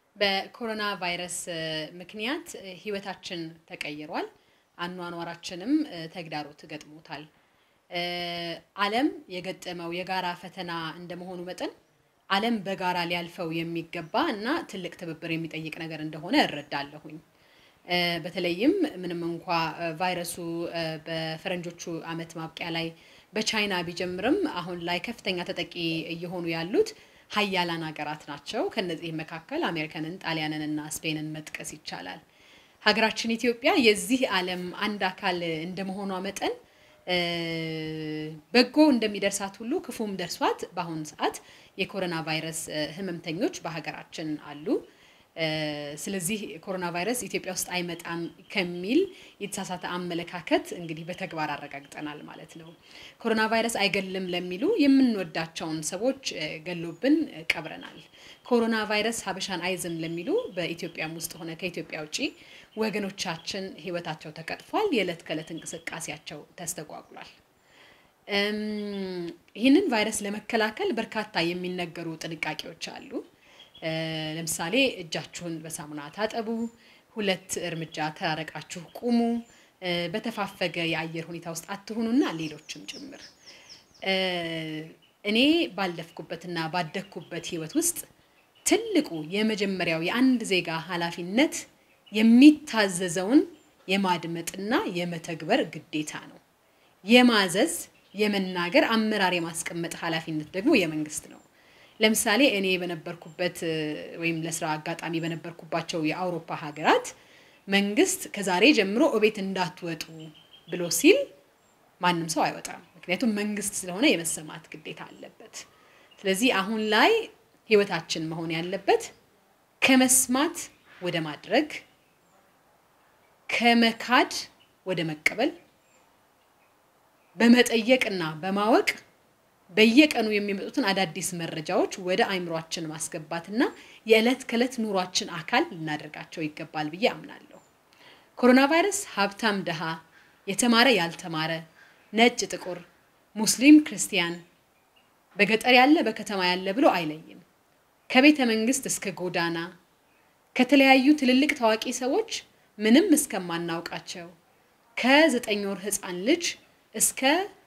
በኮሮና ቫይረስ ምክንያት ህይወታችን ተቀይሯል። አኗኗራችንም ተግዳሮት ገጥሞታል። ዓለም የገጠመው የጋራ ፈተና እንደመሆኑ መጠን ዓለም በጋራ ሊያልፈው የሚገባ እና ትልቅ ትብብር የሚጠይቅ ነገር እንደሆነ እረዳለሁኝ። በተለይም ምንም እንኳ ቫይረሱ በፈረንጆቹ ዓመት ማብቂያ ላይ በቻይና ቢጀምርም አሁን ላይ ከፍተኛ ተጠቂ እየሆኑ ያሉት ሀያላን ሀገራት ናቸው። ከነዚህ መካከል አሜሪካንን፣ ጣሊያንን እና ስፔንን መጥቀስ ይቻላል። ሀገራችን ኢትዮጵያ የዚህ ዓለም አንድ አካል እንደመሆኗ መጠን በጎ እንደሚደርሳት ሁሉ ክፉም ደርሷት በአሁኑ ሰዓት የኮሮና ቫይረስ ህመምተኞች በሀገራችን አሉ። ስለዚህ ኮሮና ቫይረስ ኢትዮጵያ ውስጥ አይመጣም ከሚል የተሳሳተ አመለካከት እንግዲህ በተግባር አረጋግጠናል ማለት ነው። ኮሮና ቫይረስ አይገልም ለሚሉ የምንወዳቸውን ሰዎች ገሎብን ቀብረናል። ኮሮና ቫይረስ ሀበሻን አይዝም ለሚሉ በኢትዮጵያም ውስጥ ሆነ ከኢትዮጵያ ውጭ ወገኖቻችን ህይወታቸው ተቀጥፏል። የዕለት ከዕለት እንቅስቃሴያቸው ተስተጓጉሏል። ይህንን ቫይረስ ለመከላከል በርካታ የሚነገሩ ጥንቃቄዎች አሉ። ለምሳሌ እጃችሁን በሳሙና ታጠቡ፣ ሁለት እርምጃ ተራረቃችሁ ቁሙ፣ በተፋፈገ የአየር ሁኔታ ውስጥ አትሁኑና ሌሎችም ጭምር። እኔ ባለፍኩበትና ባደግኩበት ህይወት ውስጥ ትልቁ የመጀመሪያው የአንድ ዜጋ ኃላፊነት የሚታዘዘውን የማድመጥና የመተግበር ግዴታ ነው። የማዘዝ የመናገር አመራር የማስቀመጥ ኃላፊነት ደግሞ የመንግስት ነው። ለምሳሌ እኔ በነበርኩበት ወይም ለስራ አጋጣሚ በነበርኩባቸው የአውሮፓ ሀገራት መንግስት ከዛሬ ጀምሮ እቤት እንዳትወጡ ብሎ ሲል ማንም ሰው አይወጣም። ምክንያቱም መንግስት ስለሆነ የመሰማት ግዴታ አለበት። ስለዚህ አሁን ላይ ህይወታችን መሆን ያለበት ከመስማት ወደ ማድረግ፣ ከመካድ ወደ መቀበል፣ በመጠየቅና በማወቅ በየቀኑ የሚመጡትን አዳዲስ መረጃዎች ወደ አይምሯችን ማስገባትና የዕለት ከዕለት ኑሯችን አካል ልናደርጋቸው ይገባል ብዬ አምናለሁ። ኮሮና ቫይረስ ሀብታም፣ ድሃ፣ የተማረ፣ ያልተማረ፣ ነጭ፣ ጥቁር፣ ሙስሊም፣ ክርስቲያን፣ በገጠር ያለ በከተማ ያለ ብሎ አይለይም። ከቤተ መንግስት እስከ ጎዳና ከተለያዩ ትልልቅ ታዋቂ ሰዎች ምንም እስከማናውቃቸው ከዘጠኝ ወር ህፃን ልጅ እስከ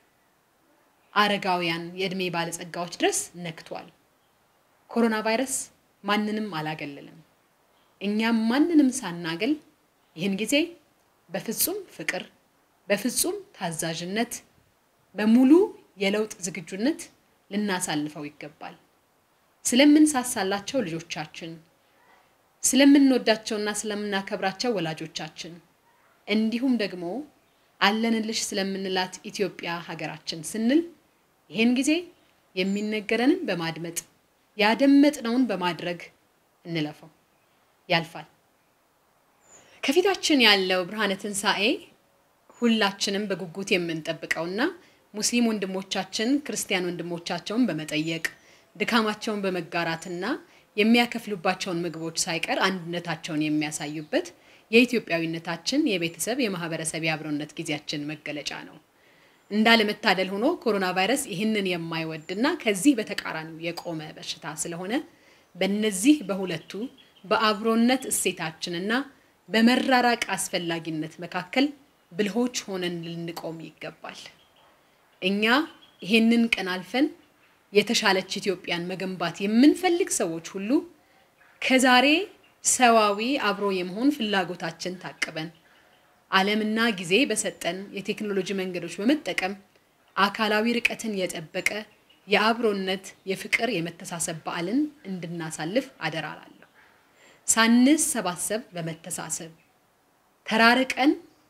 አረጋውያን የእድሜ ባለጸጋዎች ድረስ ነክቷል። ኮሮና ቫይረስ ማንንም አላገለለም። እኛም ማንንም ሳናገል ይህን ጊዜ በፍጹም ፍቅር፣ በፍጹም ታዛዥነት፣ በሙሉ የለውጥ ዝግጁነት ልናሳልፈው ይገባል። ስለምንሳሳላቸው ልጆቻችን፣ ስለምንወዳቸውና ስለምናከብራቸው ወላጆቻችን እንዲሁም ደግሞ አለንልሽ ስለምንላት ኢትዮጵያ ሀገራችን ስንል ይህን ጊዜ የሚነገረንን በማድመጥ ያደመጥነውን በማድረግ እንለፈው። ያልፋል። ከፊታችን ያለው ብርሃነ ትንሣኤ ሁላችንም በጉጉት የምንጠብቀውና ሙስሊም ወንድሞቻችን ክርስቲያን ወንድሞቻቸውን በመጠየቅ ድካማቸውን በመጋራትና የሚያከፍሉባቸውን ምግቦች ሳይቀር አንድነታቸውን የሚያሳዩበት የኢትዮጵያዊነታችን የቤተሰብ የማህበረሰብ የአብሮነት ጊዜያችን መገለጫ ነው። እንዳለመታደል ሆኖ ኮሮና ቫይረስ ይህንን የማይወድና ከዚህ በተቃራኒው የቆመ በሽታ ስለሆነ በእነዚህ በሁለቱ በአብሮነት እሴታችንና በመራራቅ አስፈላጊነት መካከል ብልሆች ሆነን ልንቆም ይገባል። እኛ ይህንን ቀን አልፈን የተሻለች ኢትዮጵያን መገንባት የምንፈልግ ሰዎች ሁሉ ከዛሬ ሰዋዊ አብሮ የመሆን ፍላጎታችን ታቅበን ዓለምና ጊዜ በሰጠን የቴክኖሎጂ መንገዶች በመጠቀም አካላዊ ርቀትን የጠበቀ የአብሮነት፣ የፍቅር፣ የመተሳሰብ በዓልን እንድናሳልፍ አደራ እላለሁ። ሳንሰባሰብ በመተሳሰብ ተራርቀን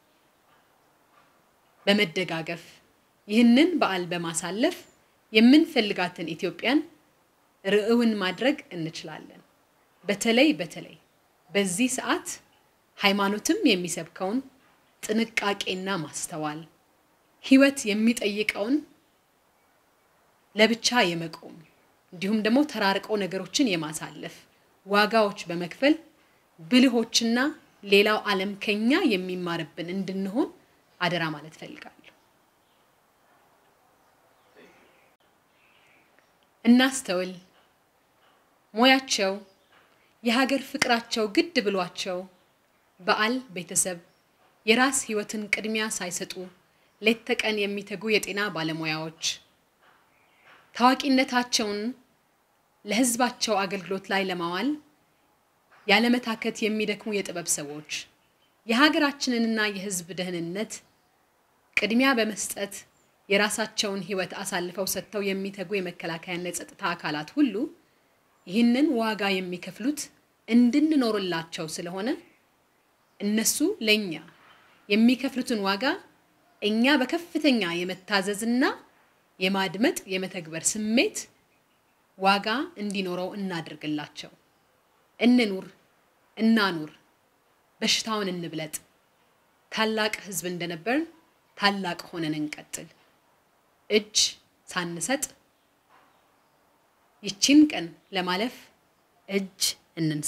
በመደጋገፍ ይህንን በዓል በማሳለፍ የምንፈልጋትን ኢትዮጵያን ርዕውን ማድረግ እንችላለን። በተለይ በተለይ በዚህ ሰዓት ሃይማኖትም የሚሰብከውን ጥንቃቄና ማስተዋል ህይወት የሚጠይቀውን ለብቻ የመቆም እንዲሁም ደግሞ ተራርቆ ነገሮችን የማሳለፍ ዋጋዎች በመክፈል ብልሆችና ሌላው ዓለም ከኛ የሚማርብን እንድንሆን አደራ ማለት ፈልጋለሁ። እናስተውል። ሙያቸው የሀገር ፍቅራቸው ግድ ብሏቸው በዓል ቤተሰብ የራስ ህይወትን ቅድሚያ ሳይሰጡ ሌት ተቀን የሚተጉ የጤና ባለሙያዎች ታዋቂነታቸውን ለህዝባቸው አገልግሎት ላይ ለማዋል ያለመታከት የሚደክሙ የጥበብ ሰዎች የሀገራችንንና የህዝብ ደህንነት ቅድሚያ በመስጠት የራሳቸውን ህይወት አሳልፈው ሰጥተው የሚተጉ የመከላከያና የጸጥታ አካላት ሁሉ ይህንን ዋጋ የሚከፍሉት እንድንኖርላቸው ስለሆነ እነሱ ለእኛ የሚከፍሉትን ዋጋ እኛ በከፍተኛ የመታዘዝና የማድመጥ የመተግበር ስሜት ዋጋ እንዲኖረው እናድርግላቸው። እንኑር፣ እናኑር፣ በሽታውን እንብለጥ። ታላቅ ህዝብ እንደነበርን ታላቅ ሆነን እንቀጥል። እጅ ሳንሰጥ ይቺን ቀን ለማለፍ እጅ እንንሳ።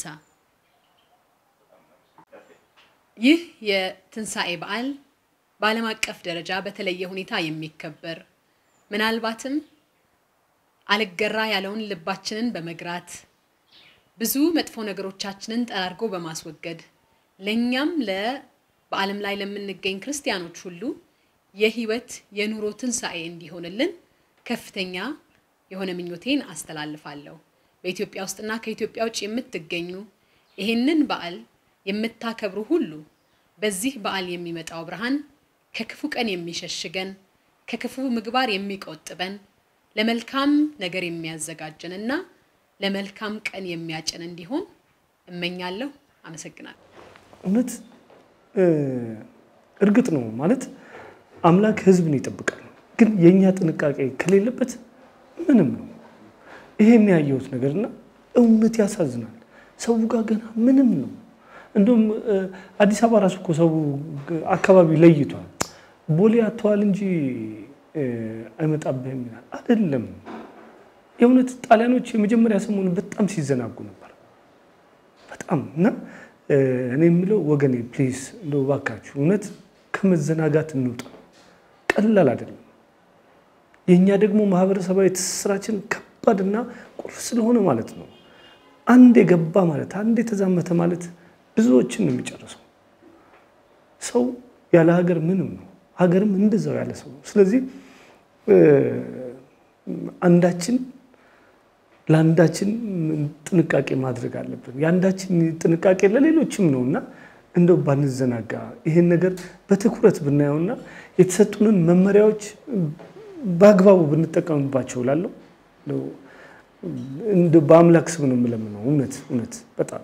ይህ የትንሣኤ በዓል በዓለም አቀፍ ደረጃ በተለየ ሁኔታ የሚከበር ምናልባትም አልገራ ያለውን ልባችንን በመግራት ብዙ መጥፎ ነገሮቻችንን ጠራርጎ በማስወገድ ለእኛም ለ በዓለም ላይ ለምንገኝ ክርስቲያኖች ሁሉ የህይወት የኑሮ ትንሣኤ እንዲሆንልን ከፍተኛ የሆነ ምኞቴን አስተላልፋለሁ። በኢትዮጵያ ውስጥና ከኢትዮጵያ ውጭ የምትገኙ ይህንን በዓል የምታከብሩ ሁሉ በዚህ በዓል የሚመጣው ብርሃን ከክፉ ቀን የሚሸሽገን፣ ከክፉ ምግባር የሚቆጥበን፣ ለመልካም ነገር የሚያዘጋጀንና ለመልካም ቀን የሚያጭን እንዲሆን እመኛለሁ። አመሰግናለሁ። እውነት እርግጥ ነው ማለት አምላክ ህዝብን ይጠብቃል። ግን የእኛ ጥንቃቄ ከሌለበት ምንም ነው። ይሄ የሚያየሁት ነገርና እውነት ያሳዝናል። ሰው ጋር ገና ምንም ነው። እንደውም አዲስ አበባ ራሱ እኮ ሰው አካባቢ ለይቷል። ቦሌ አተዋል እንጂ አይመጣብህም ይላል። አይደለም የእውነት ጣሊያኖች የመጀመሪያ ሰሞኑ በጣም ሲዘናጉ ነበር። በጣም እና እኔ የምለው ወገኔ ፕሊዝ እንደው እባካችሁ እውነት ከመዘናጋት እንውጣ። ቀላል አይደለም። የእኛ ደግሞ ማህበረሰባዊ ትስስራችን ከባድና ቁልፍ ስለሆነ ማለት ነው። አንድ የገባ ማለት አንድ የተዛመተ ማለት ብዙዎችን ነው የሚጨርሰው። ሰው ያለ ሀገር ምንም ነው፣ ሀገርም እንደዛው ያለ ሰው ነው። ስለዚህ አንዳችን ለአንዳችን ጥንቃቄ ማድረግ አለብን። የአንዳችን ጥንቃቄ ለሌሎችም ነው እና እንደው ባንዘናጋ ይሄን ነገር በትኩረት ብናየውና የተሰጡንን መመሪያዎች በአግባቡ ብንጠቀምባቸው ላለው በአምላክ ስም ነው የምለምነው። እውነት እውነት በጣም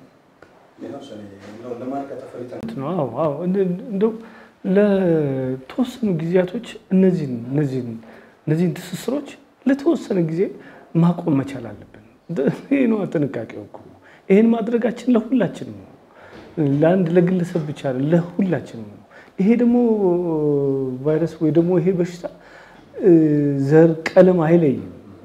እንደው ለተወሰኑ ጊዜያቶች እነዚህን እነዚህን እነዚህን ትስስሮች ለተወሰነ ጊዜ ማቆም መቻል አለብን። ይህ ነው ጥንቃቄው እኮ። ይህን ማድረጋችን ለሁላችንም ነው፣ ለአንድ ለግለሰብ ብቻ ለሁላችንም ነው። ይሄ ደግሞ ቫይረስ ወይ ደግሞ ይሄ በሽታ ዘር፣ ቀለም አይለይም።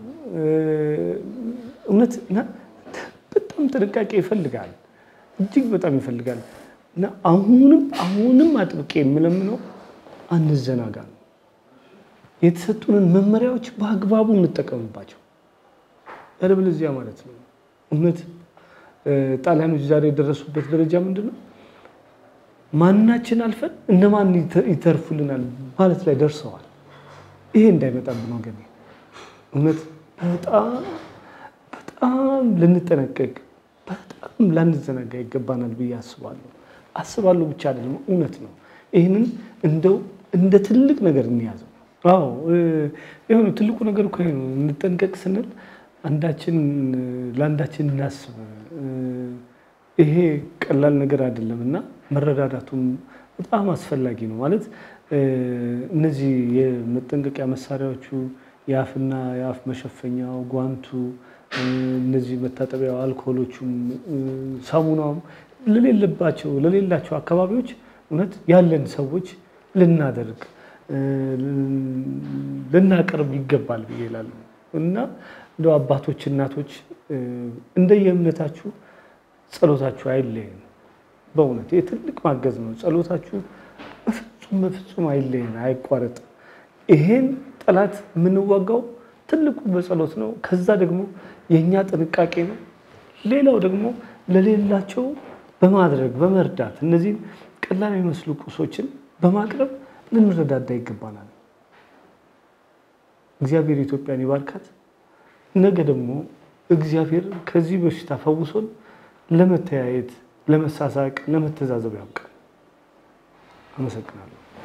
እውነት እና በጣም ጥንቃቄ ይፈልጋል፣ እጅግ በጣም ይፈልጋል። እና አሁንም አሁንም አጥብቄ የምለምነው አንዘናጋ ነው። የተሰጡንን መመሪያዎች በአግባቡ እንጠቀምባቸው። ያለበለዚያ ማለት ነው እውነት ጣሊያኖች ዛሬ የደረሱበት ደረጃ ምንድን ነው? ማናችን አልፈን እነማን ይተርፉልናል ማለት ላይ ደርሰዋል። ይሄ እንዳይመጣብን ወገኔ እውነት በጣም በጣም ልንጠነቀቅ በጣም ላንዘናጋ ይገባናል ብዬ አስባለሁ። አስባለሁ ብቻ አይደለም እውነት ነው። ይህንን እንደው እንደ ትልቅ ነገር እንያዘው። አዎ የሆነ ትልቁ ነገር እኮ ይሄ ነው። እንጠንቀቅ ስንል አንዳችን ለአንዳችን እናስብ። ይሄ ቀላል ነገር አይደለም እና መረዳዳቱም በጣም አስፈላጊ ነው። ማለት እነዚህ የመጠንቀቂያ መሳሪያዎቹ የአፍና የአፍ መሸፈኛው፣ ጓንቱ፣ እነዚህ መታጠቢያው፣ አልኮሎቹም፣ ሳሙናውም ለሌለባቸው ለሌላቸው አካባቢዎች እውነት ያለን ሰዎች ልናደርግ ልናቀርብ ይገባል ብዬ እላለሁ እና እንደ አባቶች እናቶች እንደየእምነታችሁ ጸሎታችሁ አይለየን። በእውነት ይህ ትልቅ ማገዝ ነው። ጸሎታችሁ በፍጹም በፍጹም አይለየን፣ አይቋረጥ። ይሄን ጠላት የምንዋጋው ትልቁ በጸሎት ነው። ከዛ ደግሞ የእኛ ጥንቃቄ ነው። ሌላው ደግሞ ለሌላቸው በማድረግ በመርዳት እነዚህን ቀላል የሚመስሉ ቁሶችን በማቅረብ ልንረዳዳ ይገባናል። እግዚአብሔር ኢትዮጵያን ይባርካት። ነገ ደግሞ እግዚአብሔር ከዚህ በሽታ ፈውሶን ለመተያየት፣ ለመሳሳቅ፣ ለመተዛዘብ ያብቃል። አመሰግናለሁ።